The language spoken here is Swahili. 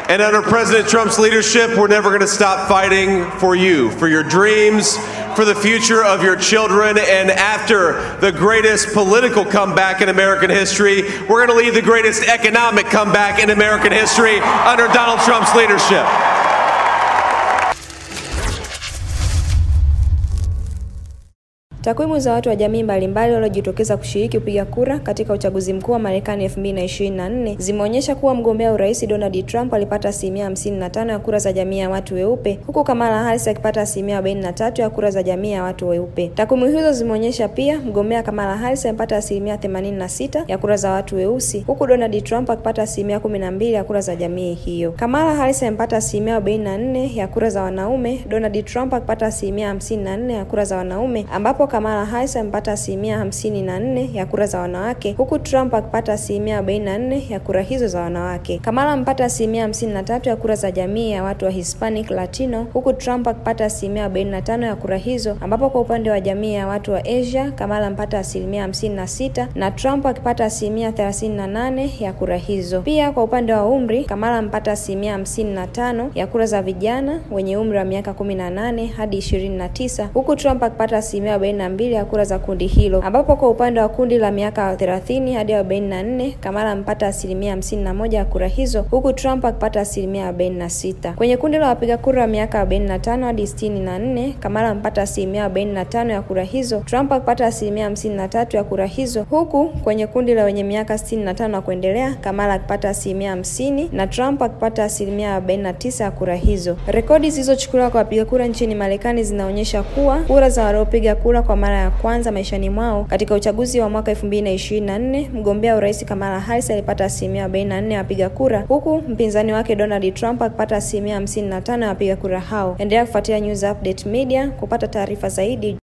And under President Trump's leadership, we're never going to stop fighting for you, for your dreams, for the future of your children. And after the greatest political comeback in American history, we're going to lead the greatest economic comeback in American history under Donald Trump's leadership. Takwimu za watu wa jamii mbalimbali waliojitokeza kushiriki kupiga kura katika uchaguzi mkuu wa Marekani 2024 zimeonyesha kuwa mgombea urais Donald Trump alipata asilimia 55 ya kura za jamii ya watu weupe huku Kamala Harris akipata asilimia 43 ya kura za jamii ya watu weupe. Takwimu hizo zimeonyesha pia mgombea Kamala Harris amepata asilimia 86 ya kura za watu weusi huku Donald Trump akipata asilimia 12 ya kura za jamii hiyo. Kamala Harris amepata asilimia 44 ya kura za wanaume, Donald Trump akipata asilimia 54 ya kura za wanaume ambapo Kamala Harris amepata asilimia hamsini na nne ya kura za wanawake huku Trump akipata asilimia arobaini na nne ya kura hizo za wanawake. Kamala amepata asilimia hamsini na tatu ya kura za jamii ya watu wa Hispanic Latino huku Trump akipata asilimia arobaini na tano ya kura hizo, ambapo kwa upande wa jamii ya watu wa Asia Kamala amepata asilimia hamsini na sita na Trump akipata asilimia thelathini na nane ya kura hizo. Pia kwa upande wa umri Kamala amepata asilimia hamsini na tano ya kura za vijana wenye umri wa miaka kumi na nane hadi ishirini na tisa huku Trump akipata asilimia arobaini na mbili ya kura za kundi hilo, ambapo kwa upande wa kundi la miaka 30 hadi 44 Kamala amepata asilimia 51 ya kura hizo, huku Trump akipata asilimia 46. Kwenye kundi la wapiga kura wa miaka 45 hadi 64 Kamala amepata asilimia 45 ya kura hizo, Trump akipata asilimia 53 ya kura hizo, huku kwenye kundi la wenye miaka 65 na kuendelea Kamala akipata asilimia 50 na Trump akipata asilimia 49 ya kura hizo. Rekodi zilizochukuliwa kwa wapiga kura nchini Marekani zinaonyesha kuwa kura za waliopiga kura kwa mara ya kwanza maishani mwao katika uchaguzi wa mwaka 2024 mgombea urais Kamala Harris alipata asilimia 44 ya wapiga kura huku mpinzani wake Donald Trump akipata asilimia 55 ya wapiga kura hao. Endelea kufuatilia News Update Media kupata taarifa zaidi.